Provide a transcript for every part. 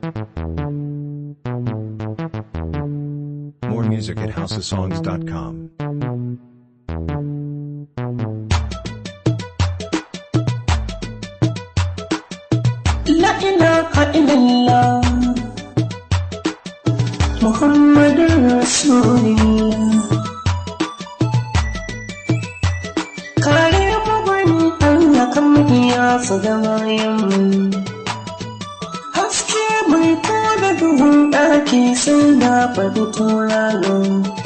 More music at houseofsongs.com. La ilaha illallah Muhammadun Rasulullah Kare mu bani Allah kan iya su da bayan Haske mai kada duhun ɗaki sai na faɗi tauraro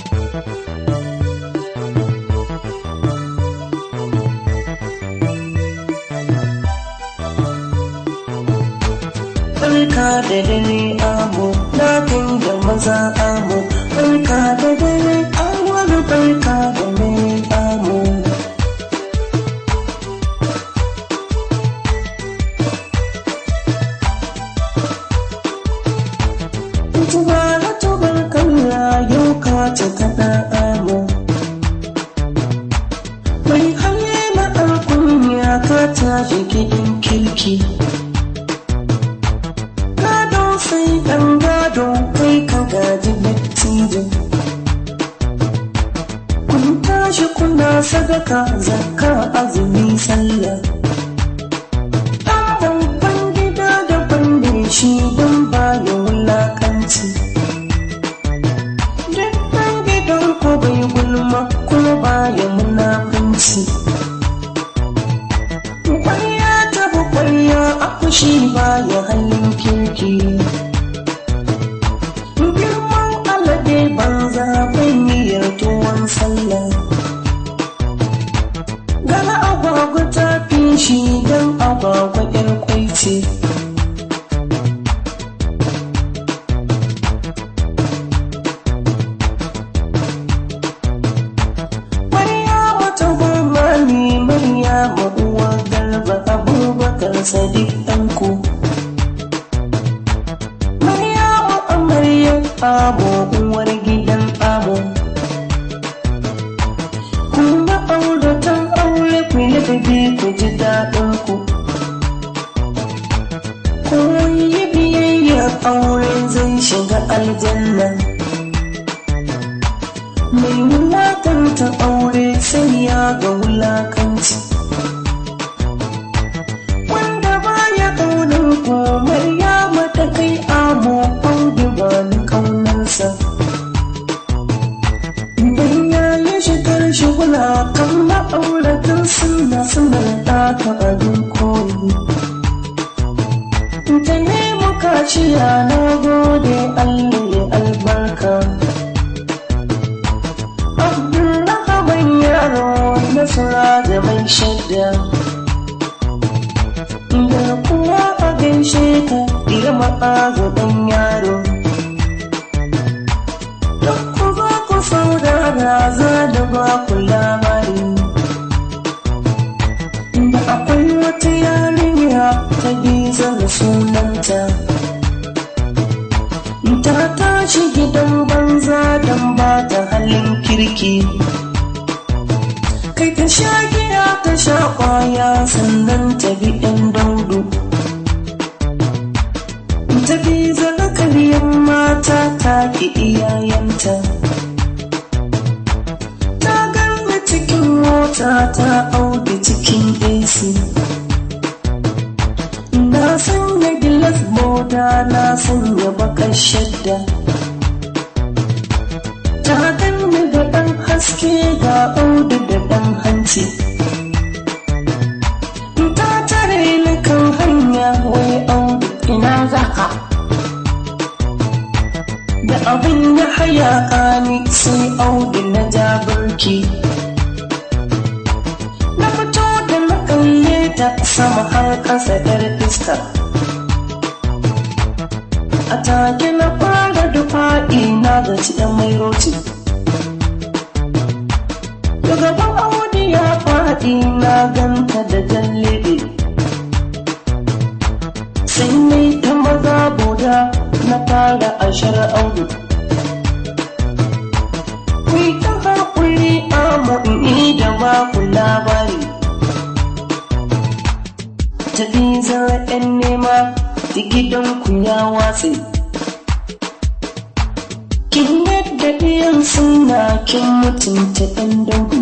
Barka da dare amo, na kai da maza amo, barka da dare awar barka da dare amo. Tubara tubar kalla yau ka ta kaɗa amo. Mai hali na alkunya ka tashi gidan kirki. gado sai ɗan gado kai ka gaji dattijo kun tashi kuna sadaka zakka azumi sallah ɗan babban gida daban da shi don baya wulakanci duk ɗan gidan ko bai gulma kuma baya munafunci Kwarya ta bi kwarya a fushi baya halin kirki. Girman alade banza bai niyyar tuwon sallah. Gala agwagwa ta fi shi don agwagwa ƴar kwai ce. Maryama ta goma ne Maryama uwar garba abubakar sadiq ɗanku. Maryama amarya amo uwar gidan amo. Kuma auratan aure ku yi ladabi ku ji daɗin ku. Ku yi biyayya aure zai shiga aljanna. mai wulakanta aure sai ya ga wulakanci wanda baya kaunar komai ya mata kai amo audu ba ni kaunarsa idan ya yi shigar shigula kan ma'auratan suna suna ɗaka abin koyi ta nemo kaciya na gode allah ya albarka Abdulrahman yaro nasara da mai shadda Da kuwa a gaishe ka irma ɗago ɗan yaro Duk ku za ku saurara za da ba ku labari Da akwai wata yarinya ta biza da sunanta ta tashi gidan banza don ba ta halin kirki kai ta sha giya ta sha kwaya sannan ta bi ɗan daudu ta bi zakariyar mata ta ki iyayenta ta ganni cikin mota ta auki cikin AC na sanya gilas moda na sanya bakar shadda ta ganni da ɗan haske ga audu da ɗan hanci ta tare ni kan hanya wai audu ina zaka da abin ya haya ni sai audu na ja birki na fito da na kalle ta sama har ƙasa ɗar iska a take na fara dufa'i na gaci ɗan mai roti gaban audi ya faɗi na ganta da jallebe sai mai ta maza boda na fara ashar audu Kuyi ta haƙuri amu in da ba ku labari tafi zara 'yan nema gidanku ya watse kin yadda ɗiyan suna kin mutunta ɗan dangu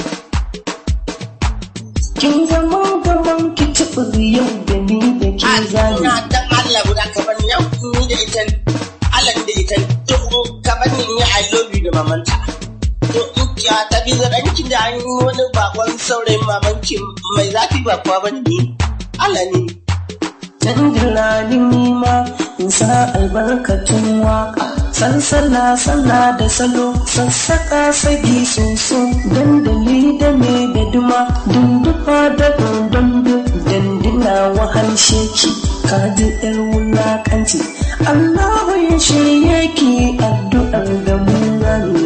kin zama gaban ki taɓa yau da ni da ke zani ina dan Allah guda ka bar yau ni da ita Allah da ita to ka bar ni ni I love you da mamanta to in ya ta bi zaranki da an yi wani bakon saurayin mamanki mai zafi ba kuwa ba ni Allah ne Dan dilalin nima in sa albarkatun waka Salsala sallah da salo sassaka sagi soso Dandali da me da duma dundufa da dondondo Dandina wahal sheki kaji yar wulakanci Allahu ya shirye ki addu'ar da mu ne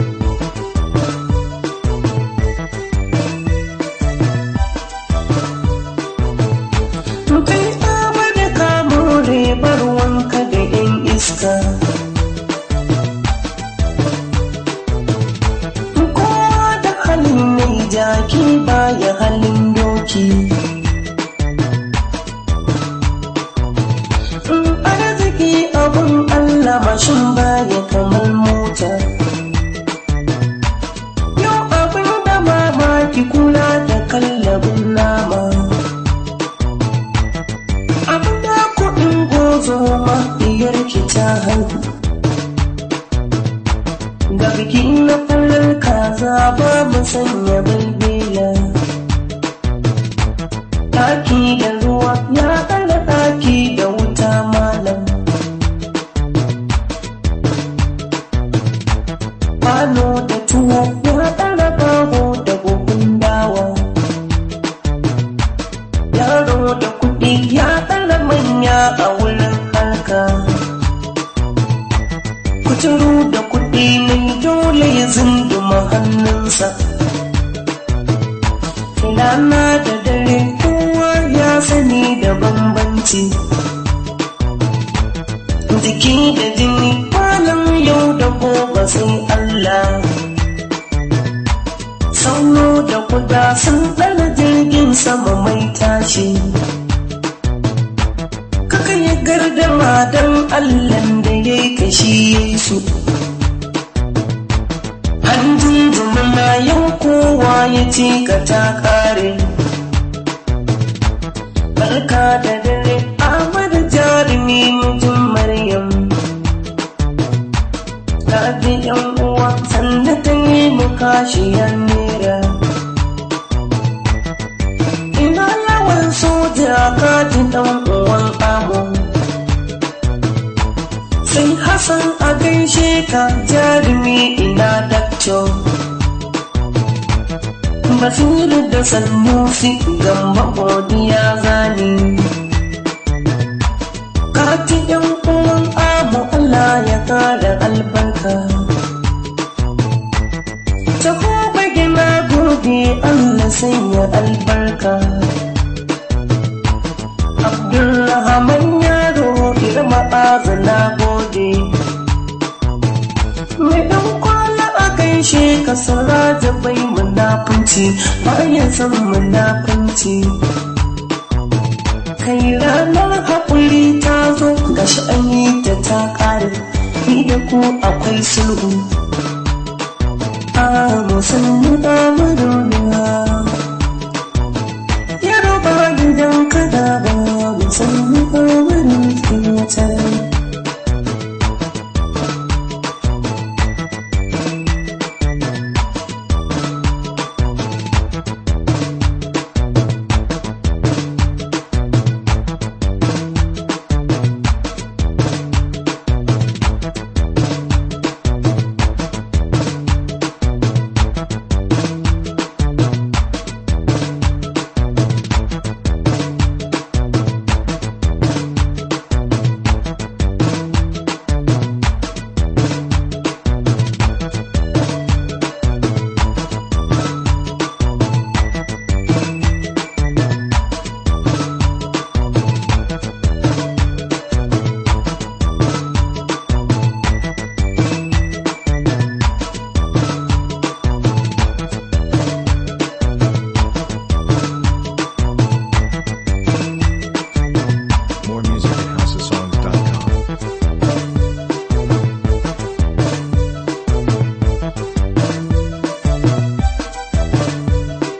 kai tsaba da kamore bar wanka da yan iska kowa da halin mai jaki baya halin doki arziki abun allah mashin baya kamar mota yau abin da mamaki kula da kallabin nama abin da kuɗin gozo ma diyar ki ta haihu ga biki na farar kaza ba mu sanya balbela ɗaki da ruwa ya ɗaga ɗaki da wuta malam kwano da tuwo ya ɗaga baho da buhun dawa yaro da kuɗi ya ɗara manya a wurin harka kuturu da kuɗi ne dole ya zunduma hannunsa rana da dare kowa ya sani da bambanci jiki da jini malam yau da gobe sai Allah sauro da kuda sun ɗana jirgin sama mai tashi kaka ya gardama don allan da ya yi kashi su hanjin jumuna yau kowa ya ce ka ta kare barka da dare amada jarumi mutum maryam ta bi yan uwa sannan ta yi mu kashiyar nera ina yawan soja katin dan uwan amu sai hassan a gaishe ka jarumi ina dakto basiru da sanusi gamba godiya zani katin yan uwan amu allah ya kara albarka taho bagina gode allah sanya albarka Abdulrahman yaro irma na gode. Mai ɗan kwana a gaishe ka da bai munafunci bayan san munafunci. Kai ranar haƙuri ta zo gashi an yi ta ta ƙare, ni da ku akwai sulhu. A musulmi da madoniya. Yaro ba gidan kada ba musulmi ba wani wata More music